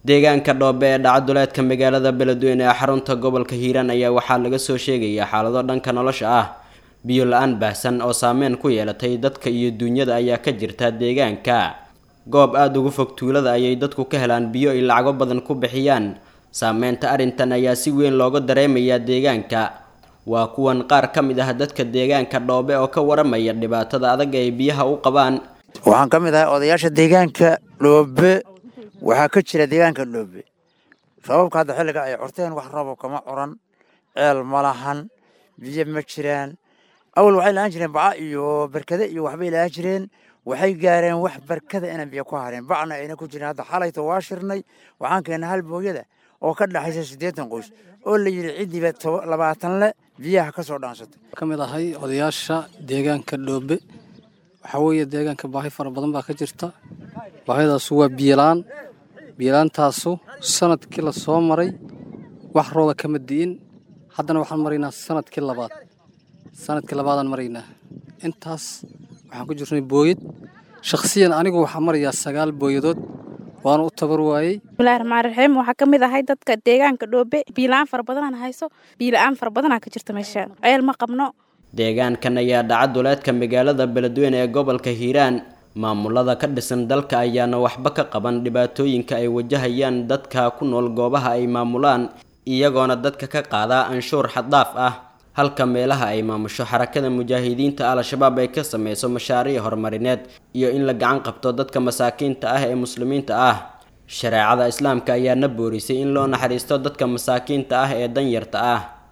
deegaanka dhoobe ee dhacaduleedka magaalada beledweyne ee xarunta gobolka hiiraan ayaa waxaa laga soo sheegaya xaalado dhanka nolosha ah biyo la-aan baahsan oo saameyn ku yeelatay dadka iyo duunyada ayaa ka jirta deegaanka goob aada ugu fog tuulada ayay dadku ka helaan biyo ay lacago badan ku bixiyaan saameynta arrintan ayaa si weyn looga dareemayaa deegaanka waa kuwan qaar ka mid ah dadka deegaanka dhoobe oo ka waramaya dhibaatada adag ay biyaha u qabaan waxaan ka mid ahay odayaasha deegaanka dhoobe waxaa ka jira deegaanka dhoobe sababka hadda xilliga ay curteen wax rabo kama curan ceel ma lahan biyo ma jiraan awal waxay lahaan jireen baca iyo barkade iyo waxbay lahaan jireen waxay gaareen wax barkada inaan biyo ku hareen bacna ayna ku jirin hadda xalayto waa shirnay waxaan keennay hal booyada oo ka dhaxaysa siddeetan qoys oo la yidhi ciddiiba labaatan le biyaha ka soo dhaansatay ka mid ahay odayaasha deegaanka dhoobe waxaa weeye deegaanka baahi fara badan baa ka jirta baahidaasu waa biyolaan biyolaantaasu sanadkii la soo maray wax rooda kama di'in haddana waxaan maraynaa sanadkii labaad sanadkii labaadaan maraynaa intaas waxaan ku jirnay booyad shakhsiyan anigu waxaa marayaa sagaal booyadood waana u tabar waayey bismillahi raxmaan raxiim waxaa ka mid ahay dadka deegaanka dhoobe biila-aan fara badanaan hayso biila-aan fara badanaa ka jirta meesha ceel ma qabno deegaankan ayaa dhaca duleedka magaalada beledweyne ee gobolka hiiraan maamulada ka dhisan dalka ayaana waxba ka qaban dhibaatooyinka ay wajahayaan dadka ku nool goobaha ay maamulaan iyagoona dadka ka qaadaa anshuur xaddaaf ah halka meelaha ay maamusho xarakada mujaahidiinta al-shabaab ay ka sameyso mashaariic horumarineed iyo in la gacan qabto dadka masaakiinta ah ee muslimiinta ah shareecada islaamka ayaana boorisay in loo naxariisto dadka masaakiinta ah ee danyarta ah